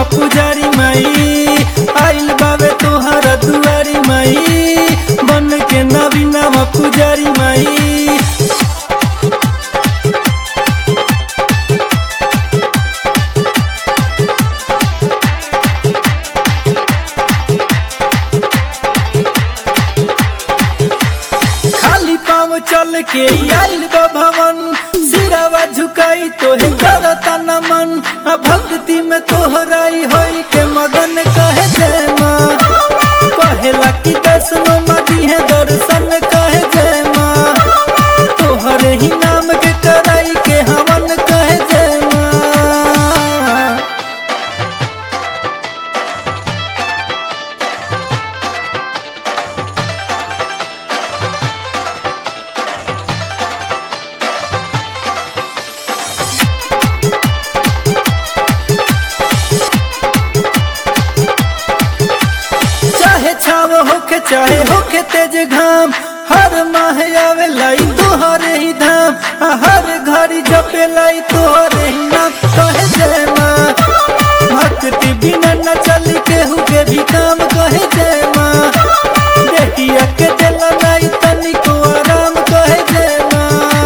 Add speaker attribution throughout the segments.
Speaker 1: पुजारी माई आइल बावे तोहरा दुआरी माई बन के नवीनवा पुजारी माई खाली पाँव चल के आइल बा भवन सिरावा झुकाई तोहे करता नमन आ भक्ति में तोहराई होई के मगन कहे जय माँ कहेला कि दर्शनो मदी है दर्शन कहे जय माँ तोहरे ही नाम के कराई के हवन कहे जय माँ चाहे छाव होके चाहे होके तेज घाम हर माह आवे लाई तोहरे ही धाम आ हर घड़ी जपे लाई तोहरे ही नाम कहे जय माँ भक्ति बिना न चली केहू के भी काम कहे जय माँ देखिया के दिल लाई तनिको आराम कहे जय माँ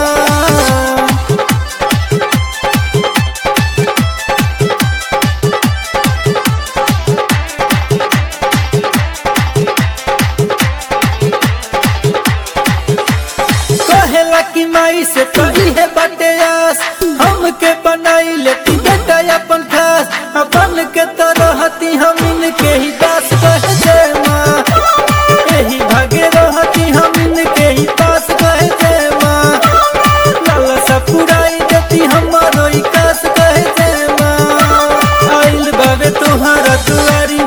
Speaker 1: कहेला कि माई से कही है बटे आस हमके बनाई लेती बेटा अपन खास अपन के तरहती हम इनके ही दास कहे जय माँ यही भागे रहती हम इनके ही पास कहे जय माँ लाला सा पुराई देती हमारो ही कास कहे जय माँ आइल बाबे तोहरा दुआरी